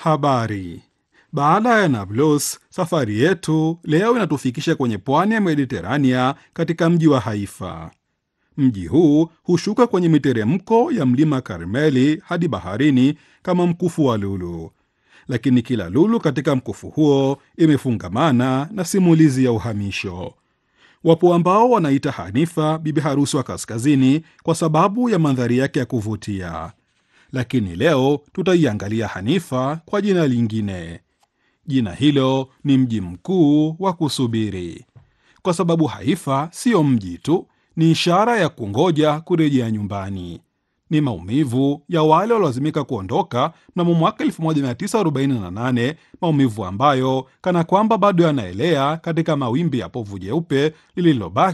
Habari. Baada ya Nablus, safari yetu leo inatufikisha kwenye pwani ya Mediterania katika mji wa Haifa. Mji huu hushuka kwenye miteremko ya mlima Karmeli hadi baharini kama mkufu wa lulu, lakini kila lulu katika mkufu huo imefungamana na simulizi ya uhamisho. Wapo ambao wanaita Hanifa bibi harusi wa kaskazini kwa sababu ya mandhari yake ya kuvutia, lakini leo tutaiangalia Hanifa kwa jina lingine. Jina hilo ni mji mkuu wa kusubiri, kwa sababu Haifa siyo mji tu, ni ishara ya kungoja kurejea nyumbani. Ni maumivu ya wale waliolazimika kuondoka mnamo mwaka 1948, maumivu ambayo kana kwamba bado yanaelea katika mawimbi ya povu jeupe lililobaki